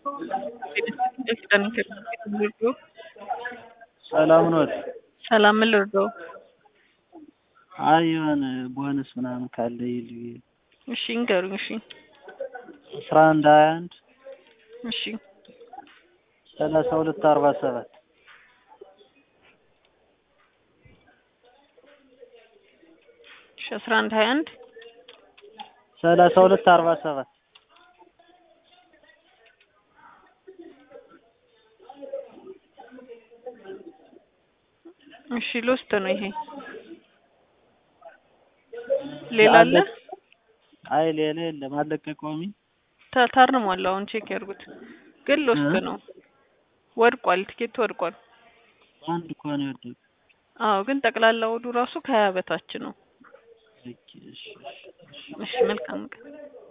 ሰላም ኖት? ሰላም ምን ልርዳው? አይ የሆነ ቦነስ ምናምን ካለ ይልኝ። እሺ ንገሩኝ። እሺ አስራ አንድ ሀያ አንድ እሺ ሰላሳ ሁለት አርባ ሰባት እሺ አስራ አንድ ሀያ አንድ ሰላሳ ሁለት አርባ ሰባት እሺ ልውስጥ ነው ይሄ። ሌላ አለ? አይ ሌላ የለም። አለቀቀውም። ታ- ታርሟል። አሁን ቼክ ያድርጉት። ግን ልውስጥ ነው። ወድቋል። ትኬቱ ወድቋል። አንድ እኮ ነው የወደቀው። አዎ ግን ጠቅላላ ወዱ ራሱ ከሀያ በታች ነው። ኦኬ፣ እሺ፣ እሺ፣ እሺ። እሺ መልካም ቀን